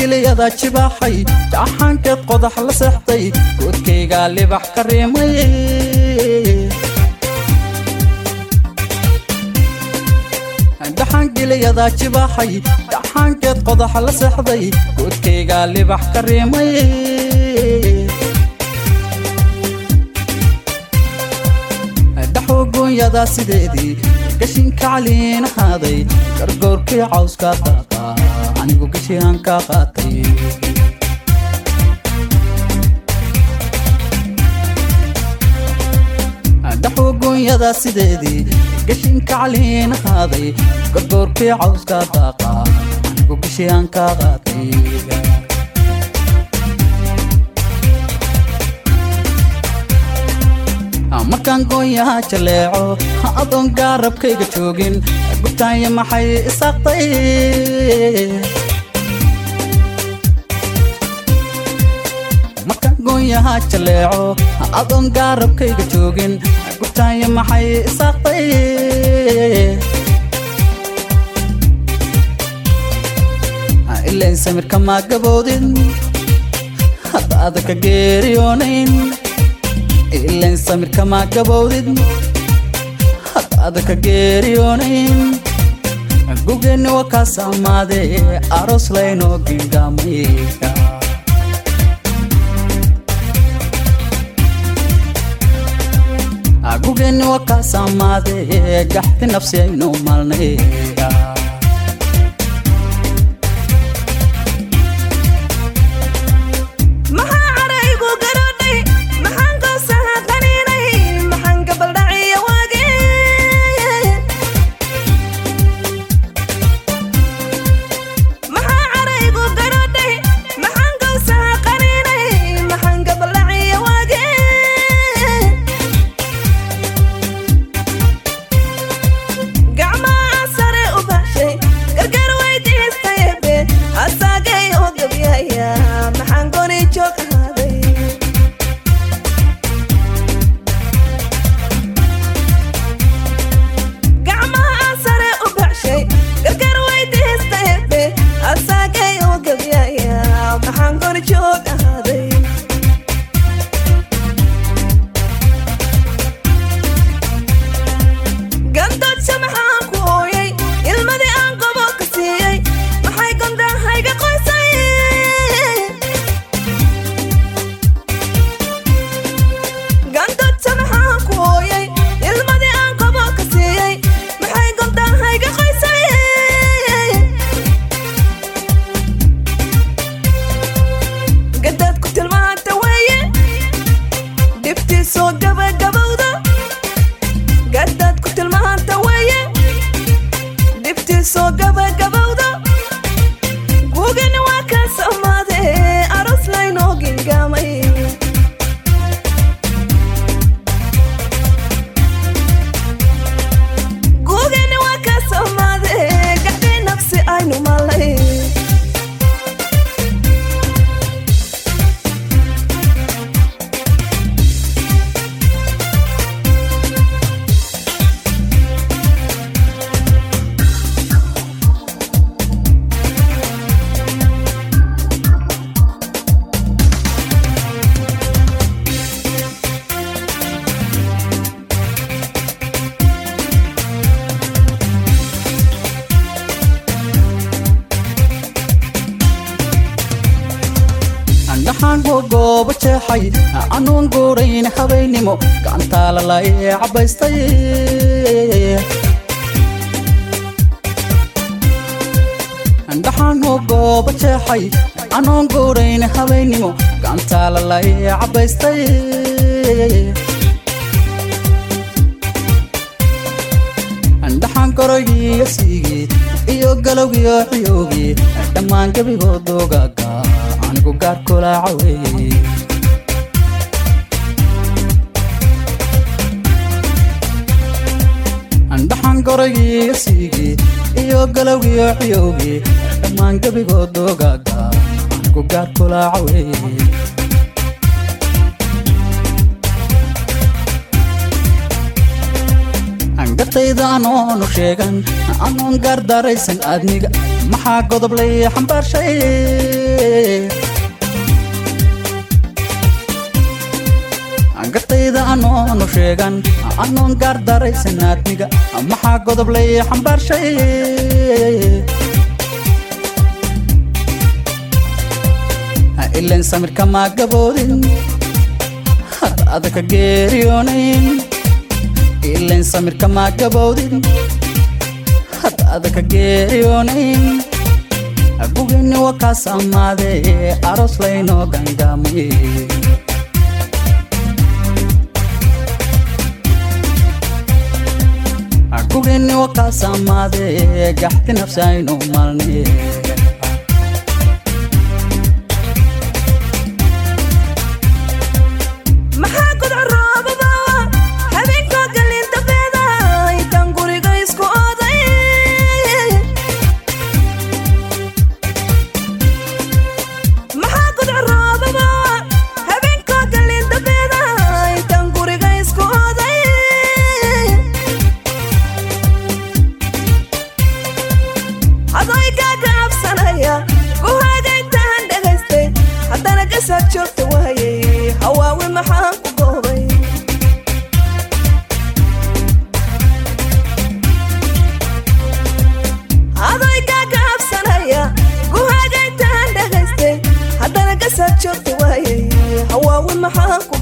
dhaxangeliyadaa jibaaxay jaxaankeed qodax la seexday goodkaygaa libax ka riimay dhaxangeliyadaa jibaaxay dhaxaankeed qodax la seexday goodkaygaa libax ka riimay dhaxogoonyadaa sideedii gashinka caliin ahaaday gargoorkii cawskaa daaqaa anigu gashiaan kaa qaatay dhaxogoonyadaa sideedii gashinka caliin ahaaday gargoorkii cawskaa daaqaa anigu gashiaan kaa qaatay markaan goonyaha jaleeco ha adoon gaarabkayga joogin gubtaanya maxay isaaqtay markaan goonyaha jaleeco ha adoon gaarabkayga joogin gubtaanya maxay isaaqtay ilayn samirka maa gaboodin hadda adaka geeriyoonayn ilayn samirka maa gabowdid hadda adaka geeriyoonayn gugeenni waa kaa saamaadee aroos laynoo gingaamay gugeenni waa kaa saamaadee gaxti nafsi aynu maalnay gooba jeexay anuun guurayn habeennimo gacantalalay cabaystay dhaxaanoo gooba jeexay anuun guurayn habeennimo gacantalalay cabaystay dhaxaan gorogiiyo siigii iyo galowgiyo ciyoogii dhammaan gebigood dogaaga anigu gaar kulaaca weeye dhaxaan gorogiiyo siigii iyo galowgiyo ciyoogii dhammaan gebigood dogaaga anigu gaar kulaaca weeye gartayda anoonu sheegan anoon gaardaraysan aadmiga maxaa godob lay xambaarshay gartayda anoonu sheegan anoon gaardaraysannaadmiga maxaa godob lay xambaarshay ilan samirka maa gaboodin had adaka geeriyoonayn ilan samirka maa gaboodin had adaka geeriyoonayn gugeenni waa kaas ammaadee aroos laynoo gangaamay gugeenni waa kaas ammaadee gaxti nafsi aynu malnay maxaa godco roobaba habeenkoo galin dambeeda intaan guriga isku oday maxaa godco roobaba habeenkoo galin dambeeda intaan guriga isku oday adoy gaaga cabsanaya guhaaga intaan dhagaystay haddana gasaad joogta waayay hawaawi maxaan ku goobay adoy gaaga cabsanaya guhaaga intaan dhagaystay haddana gasaad joogta waayay hawaawi maxaan ku